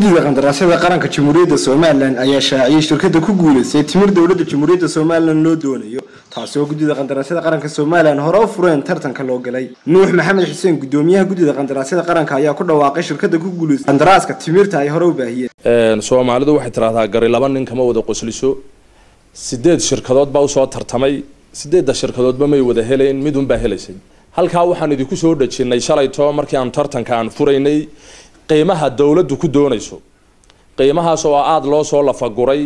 guddida qandaraasyada qaranka jamhuuriyadda somalilan ayaa shaaciyey shirkada ku guuleystay timir dowladda jamhuuriyadda somalilan loo doonayo taasi oo guddida qandaraasyada qaranka somalilan hore u fureen tartanka loo galay nuux maxamed xuseen gudoomiyaha guddida qandaraasyada qaranka ayaa ku dhawaaqay shirkada ku guuleystay qandaraaska timirta ay hore u baahiyeen soomaalidu waxay tidhahdaa gari laba nin kama wada qosliso sideed shirkadood baa usoo tartamay sideedda shirkadoodba may wada helayn midunbaa helaysay halkaa waxaan idinku soo dhejinay shalayto markii aanu tartanka aan furaynay qiimaha dowladdu ku doonayso qiimahaas oo aada loo soo lafaguray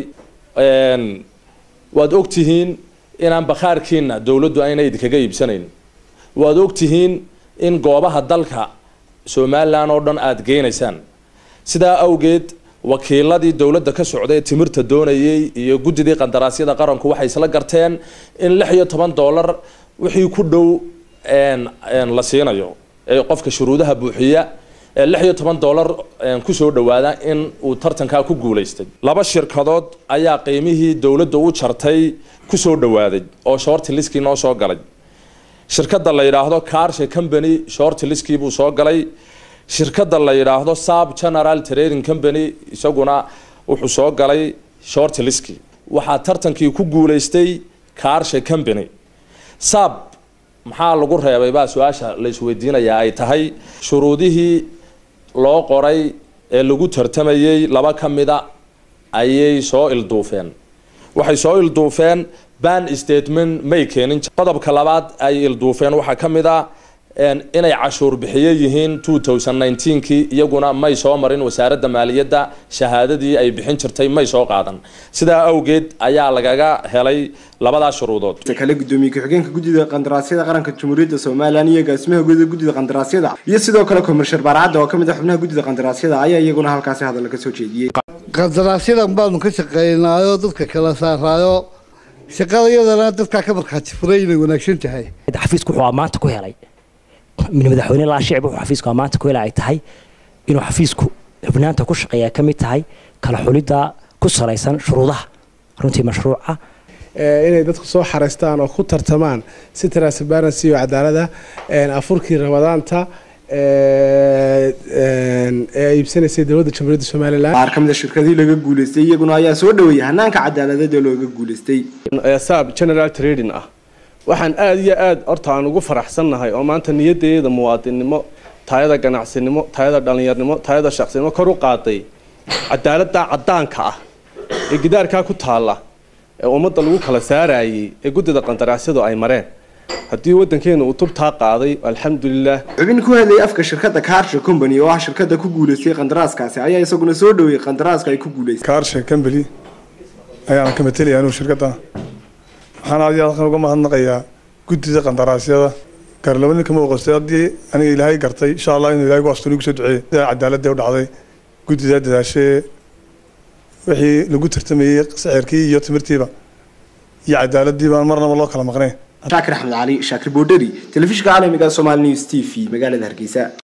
waad ogtihiin inaan bakhaarkiina dowladdu ayna idinkaga iibsanayn waad ogtihiin in goobaha dalka somalilan oo dhan aada geynaysaan sidaa awgeed wakiiladii dowladda ka socday ee timirta doonayay iyo guddidii qandaraasyada qaranku waxay isla garteen in lix iyo toban dollar wixii ku dhow la siinayo ee qofka shuruudaha buuxiya ee lix iyo toban dollar kusoo dhawaada in uu tartankaa ku guulaystay laba shirkadood ayaa qiimihii dowladda u jartay kusoo dhawaaday oo shorti liskii noo soo galay shirkada la yidhaahdo carshe company shorti liskii buu soo galay shirkada la yidhaahdo sab general trading company isaguna wuxuu soo galay shorti liskii waxaa tartankii ku guulaystay carshe company sab maxaa lagu reebay baa su-aasha la isweydiinayaa ay tahay shuruudihii loo qoray ee lagu tartamayay laba ka mida ayay soo ilduufeen waxay soo ilduufeen ban statement may keenin qodobka labaad ay ilduufeen waxaa ka mid a inay cashuur bixiye yihiin two thousand nineteenkii iyaguna may soo marin wasaaradda maaliyadda shahaadadii ay bixin jirtay may soo qaadan sidaa awgeed ayaa lagaga helay labadaas shuruudood kale gudoomiye ku-xigeenka guddida qandaraasyada qaranka jamhuuriyadda somalilan iyo agaasimaha guda guddida qandaraasyada iyo sidoo kale komershar baarcadda oo kamid ah xubnaha guddida qandaraasyada ayaa iyaguna halkaasi hadalla ka soo jeediyey qandaraasyadan baanu ka shaqeynaayo dadka kala saaraayo shaqada iyadana dadkaa ka markhaati furay inay wanaagsan tahay xafiisku wuxuu maanta ku helay min madaxweyne laa shicib wuxuu xafiisku maanta ku helay ay tahay inuu xafiisku xubnaanta ku shaqeeya ka mid tahay kala xulidda ku salaysan shuruudaha runtii mashruuca inay dadku soo xareystaan oo ku tartamaan si transparency iyo cadaalada afurkii ramadaanta ee iibsanaysay dowladda jamhuuriyadda somalilan qaar ka mid a shirkadii laga guulaystay iyaguna ayaa soo dhaweeyay hanaanka cadaaladeed ee looga guulaystay sab general trading ah waxaan aada iyo aada horta aan ugu faraxsannahay oo maanta niyaddeeda muwaadinnimo taayada ganacsinimo taayada dhallinyarnimo taayada shaqsinimo kor u qaaday cadaaladda caddaanka ah ee gidaarkaa ku taalla ee ummadda lagu kala saarayay ee guddida qandaraasyadu ay mareen haddii waddankeena uu tubtaa qaaday alxamdulilah xubin ku hadlayay afka shirkadda carshe company oo ah shirkada ku guulaystay qandaraaskaasi ayaa isaguna soo dhaweeyey qandaraaska ay ku guulaystay carshe company ayaan ka matelaya anuu shirkadda waxaan aad iyo halkan uga mahadnaqayaa guddida qandaraasyada gaar laba nin kama oqostay haddii aniga ilaahay gartay insha allah inuu ilahay gu astuni kusoo duceeyey sidaa cadaaladda u dhacday guddidaa dadaashee wixii lagu tartamayey sicirkii iyo timirtiiba iyo cadaaladii baan marnaba loo kala maqnayn shaakir axmed cali shaakir boodheri telefishinka caalamiga somaali news t v magaalada hargeysa